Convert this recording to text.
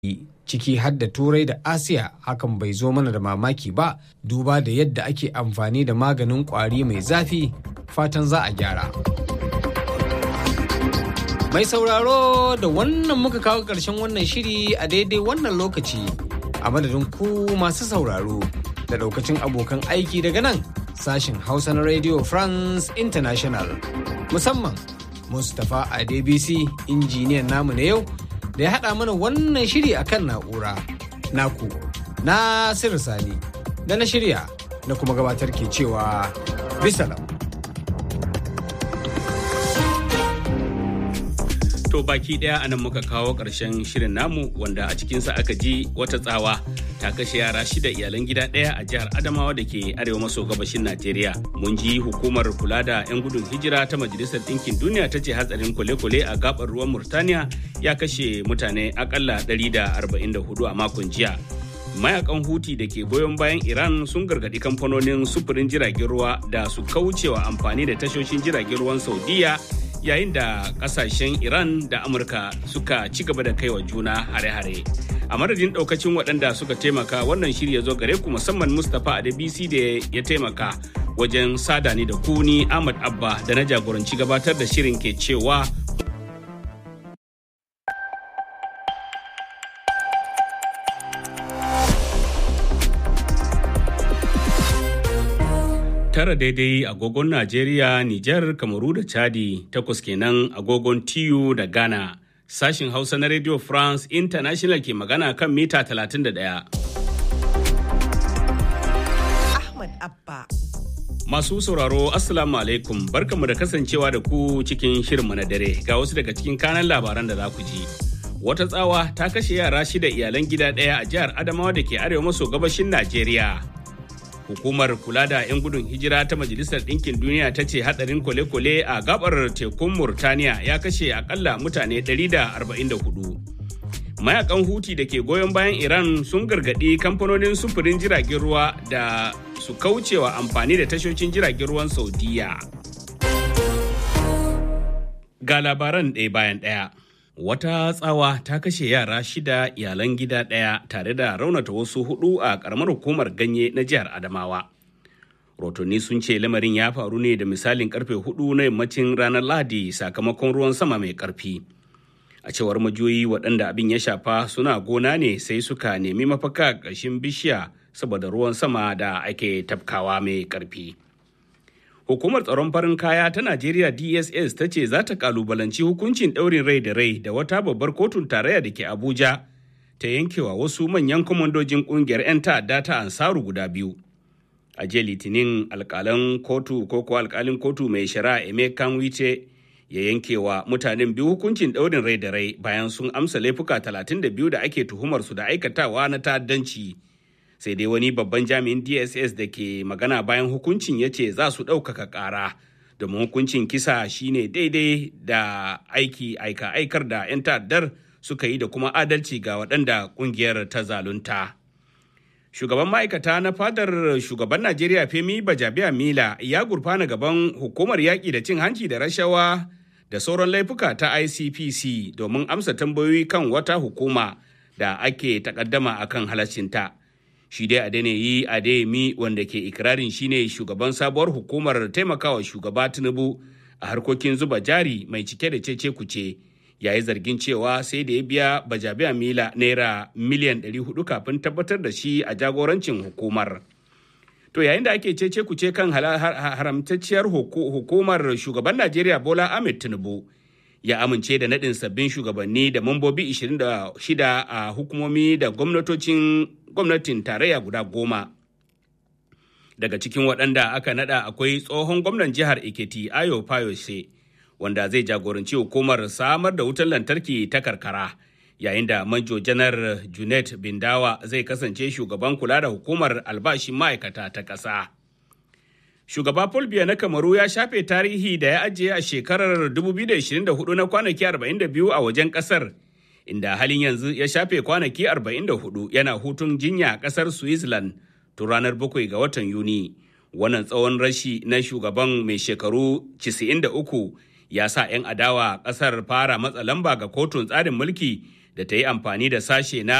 ciki har da turai da asiya hakan bai zo mana da mamaki ba duba da yadda ake amfani da maganin kwari mai zafi fatan za a gyara mai sauraro da wannan muka kawo ƙarshen wannan shiri a daidai wannan lokaci a madadin ku masu sauraro da daukacin abokan aiki daga nan sashen hausa na radio france international musamman mustapha adebisi injiniyan namu na yau da ya haɗa mana wannan shiri a kan na'ura naku na sani da na shirya na kuma gabatar ke cewa bisalam. To baki ɗaya anan muka kawo ƙarshen shirin namu wanda a cikinsa aka ji wata tsawa ta kashe yara shida iyalan gida ɗaya a jihar Adamawa da ke arewa maso gabashin Najeriya. Mun ji hukumar kula da 'yan gudun hijira ta Majalisar Ɗinkin Duniya ta ce hatsarin kwale-kwale a gabar ruwan Murtaniya ya kashe mutane akalla 144 a makon jiya. Mayakan Huti da ke goyon bayan Iran sun gargaɗi kamfanonin sufurin jiragen ruwa da su kaucewa amfani da tashoshin jiragen ruwan Saudiya yayin da kasashen iran da amurka suka ci gaba da kaiwa juna hare-hare a madadin daukacin waɗanda suka taimaka wannan shirya zo gare ku musamman mustapha adebisi da ya taimaka wajen sadani da kuni ahmad abba da na jagoranci gabatar da shirin ke cewa tara daidai agogon Najeriya, Nijar, Kamaru da Chadi, takwas kenan agogon TU da Ghana. Sashin Hausa na Radio France International ke magana kan mita 31. Ahmad Abba. Masu sauraro Assalamu alaikum barkanmu da kasancewa da ku cikin shirinmu na dare ga wasu daga cikin kanan labaran da za ku ji. Wata tsawa ta kashe yara shida iyalan gida ɗaya a jihar Adamawa da ke arewa maso gabashin Najeriya. hukumar kula da 'yan gudun hijira ta majalisar ɗinkin duniya ta ce hadarin kwale-kwale a gabar tekun murtaniya ya kashe akalla mutane 144 mayakan huti da ke goyon bayan iran sun gargaɗi kamfanonin sufurin jiragen ruwa da su kaucewa amfani da tashoshin jiragen ruwan saudiya ga labaran ɗaya bayan ɗaya wata tsawa ta kashe yara shida iyalan gida ɗaya tare da raunata wasu hudu a ƙaramar hukumar ganye na jihar adamawa rotonni sun ce lamarin ya faru ne da misalin karfe hudu na yammacin ranar lahadi sakamakon ruwan sama mai karfi a cewar majoyi waɗanda abin ya shafa suna gona ne sai suka nemi mafaka ƙarshen bishiya saboda ruwan sama da ake tafkawa mai karfi Hukumar tsaron farin kaya ta Najeriya DSS ta ce za ta kalubalanci hukuncin ɗaurin rai da rai da wata babbar kotun tarayya da ke Abuja ta yankewa wasu manyan kwamandojin ƙungiyar 'yan ta'adda ta Ansaru guda biyu. A jiya Litinin alƙalan kotu ko ko alƙalin kotu mai shari'a Emeka Wice ya yankewa mutanen biyu hukuncin ɗaurin rai da rai bayan sun amsa laifuka 32 da ake tuhumar su da aikatawa na ta'addanci. sai dai wani babban jami'in dss da ke magana bayan hukuncin ya ce za su ɗaukaka ƙara domin hukuncin kisa shine daidai da aiki aika aikar da 'yan ta'addar suka yi da kuma adalci ga waɗanda ƙungiyar ta zalunta shugaban ma'aikata na fadar shugaban najeriya femi bajabiya mila ya gurfana gaban hukumar yaƙi da cin hanci da rashawa da sauran laifuka ta icpc domin amsa tambayoyi kan wata hukuma da ake takaddama akan halaccinta. shi dai Adeniyi Adeyemi wanda ke ikirarin shine shugaban sabuwar hukumar taimakawa shugaba Tinubu a harkokin zuba jari mai cike da cece kuce ya yi zargin cewa sai da ya biya bajabiya mila naira miliyan 400 kafin tabbatar da shi a jagorancin hukumar. To yayin da ake cece kuce kan haramtacciyar hukumar shugaban Najeriya Bola Ahmed Tinubu ya amince da naɗin sabbin shugabanni da mambobi 26 a hukumomi da gwamnatocin gwamnatin tarayya guda goma. Daga cikin waɗanda aka naɗa akwai tsohon gwamnan jihar Ekiti Ayo Fayose wanda zai jagoranci hukumar samar da wutar lantarki ta karkara yayin da manjo janar Junet Bindawa zai kasance shugaban kula da hukumar albashin ma'aikata ta ƙasa. Shugaba Paul Biya na Kamaru ya shafe tarihi da ya ajiye a shekarar 2024 na kwanaki 42 a wajen ƙasar. inda halin yanzu ya shafe kwanaki 44 yana hutun jinya a ƙasar Switzerland tun ranar 7 ga watan Yuni. Wannan tsawon rashi na shugaban mai shekaru 93 ya sa 'yan adawa ƙasar fara matsa lamba ga kotun tsarin mulki da ta yi amfani da sashe na